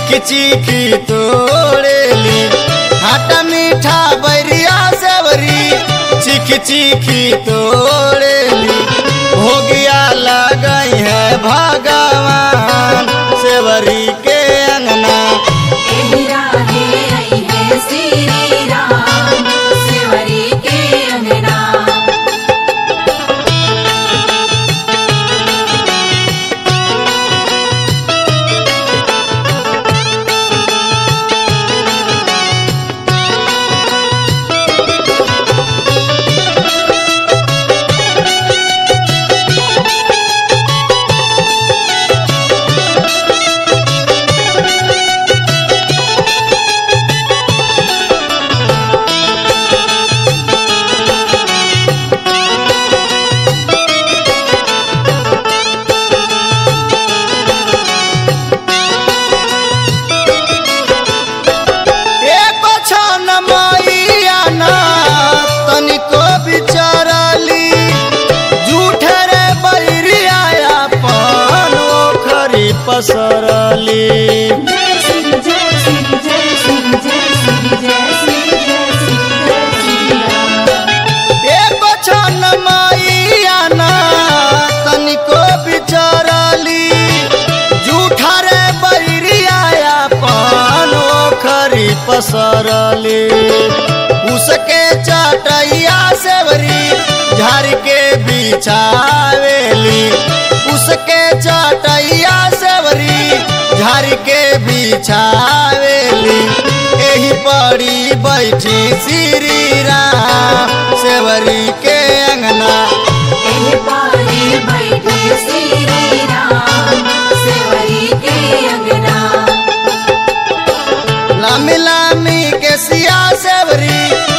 चीख चीखी तोड़ेली हाटा मीठा बैरिया सेवरी चीख चीखी तोड़ेली भोगिया लगई है भगवान सेवरी के अंगना एहिरा रे आई है श्री राम सेवरी के अंगना एक छन मैया ना तनिको बिचरली झूठे रे बैरिया अपन ओखरी पसरली जय श्री जय श्री जय श्री जय श्री जय श्री जय श्री जय श्री राम एक छन मैया ना तनिको बिचरली झूठा रे बैरिया अपन ओखरी पसरली उसके चटैया सेवरी झाड़ के बिछावेली उसके चटैया सेवरी झाड़ के बिछावेली एही पड़ी बैठी श्री राम सेवरी के अंगना एह पारे बैठे श्री राम सेवरी के अंगना लामी लामी के सिया सेवरी